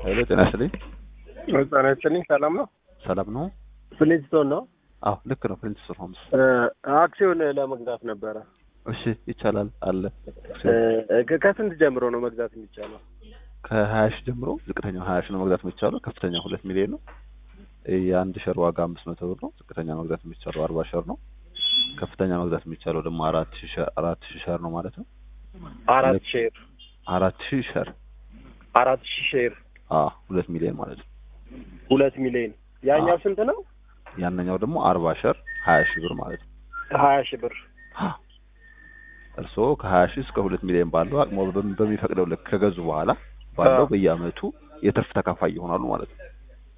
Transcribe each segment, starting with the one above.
ኃይለ ጤና ይስጥልኝ። ጤና ይስጥልኝ። ሰላም ነው? ሰላም ነው? ፍሊንስቶን ነው? አዎ ልክ ነው። ፕሪንስ ሆምስ። አክሲዮን ለመግዛት ነበረ። እሺ ይቻላል አለ። እ- ከስንት ጀምሮ ነው መግዛት የሚቻለው? ከሀያ ሺህ ጀምሮ ዝቅተኛው ሀያ ሺህ ነው መግዛት የሚቻለው። ከፍተኛው ሁለት ሚሊዮን ነው። የአንድ ሸር ዋጋ አምስት መቶ ብር ነው። ዝቅተኛ መግዛት የሚቻለው አርባ ሸር ነው። ከፍተኛ መግዛት የሚቻለው ደግሞ አራት ሺህ ሸር አራት ሺህ ሸር ነው ማለት ነው። አራት ሼር አራት ሺህ ሸር አራት ሺህ ሼር አ ሁለት ሚሊዮን ማለት ነው። ሁለት ሚሊዮን። ያኛው አዎ። ስንት ነው? ያንኛው ደግሞ አርባ ሸር ሀያ ሺህ ብር ማለት ነው። ሀያ ሺህ ብር። እርስዎ ከሀያ ሺህ እስከ ሁለት ሚሊዮን ባለው አቅሞ በሚ- በሚፈቅደው ልክ ከገዙ በኋላ ባለው አዎ። በየአመቱ የትርፍ ተካፋይ ይሆናሉ ማለት ነው።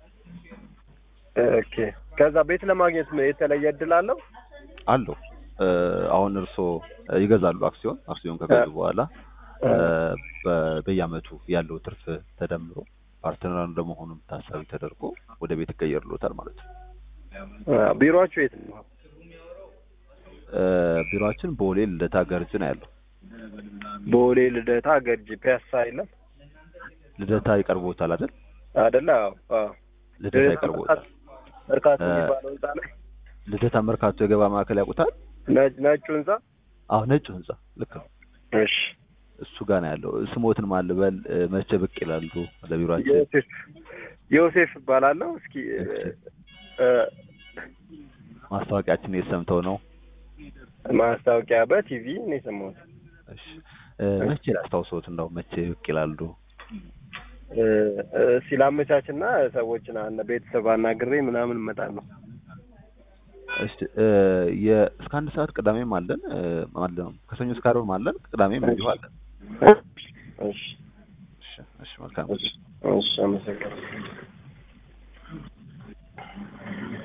ኦኬ። ከዛ ቤት ለማግኘት የተለየ እድል አለው? አለው እ፣ አሁን እርስዎ ይገዛሉ አክሲዮን አክሲዮን ከገዙ እ። በኋላ እ፣ በ- በየአመቱ ያለው ትርፍ ተደምሮ ፓርትነር እንደመሆኑም ታሳቢ ተደርጎ ወደ ቤት ይቀየርሎታል ማለት ነው። አ፣ ቢሮአችሁ የት ነው? እ፣ ቢሮአችን ቦሌ ልደታ ገርጅ ነው ያለው። ቦሌ ልደታ ገርጂ ፒያሳ የለም ልደታ ይቀርቦታል አይደል? አይደለ? አዎ አዎ። ልደታ ይቀርቦታል። እርካቶ እ። የሚባለው ህንጻ ላይ ልደታ መርካቶ የገበያ ማዕከል ያውቁታል? ነጭ ነጩ ህንጻ። አዎ ነጩ ህንጻ ልክ ነው። እሺ። እሱ ጋር ነው ያለው። ስሞትን ማልበል እ፣ መቼ ብቅ ይላሉ ለቢሮአችን? ዮሴፍ ዮሴፍ እባላለሁ። እስኪ እ፣ ማስታወቂያችን የሰምተው ነው። ማስታወቂያ በቲቪ ነው የሰማሁት። እሺ እ፣ መቼ ላስታውሰዎት እንደው መቼ ብቅ ይላሉ? እ፣ እ፣ ሲላመቻችና ሰዎችን አነ ቤተሰብ አናግሬ ምናምን እመጣለሁ። እሺ እ፣ የ- እስከ አንድ ሰዓት ቅዳሜም አለን እ፣ አለ ነው ከሰኞ እስከ ዓርብም አለን ቅዳሜም እንዲሁ አለን። እሺ እሺ እሺ መልካም እሺ፣ አመሰግናለሁ።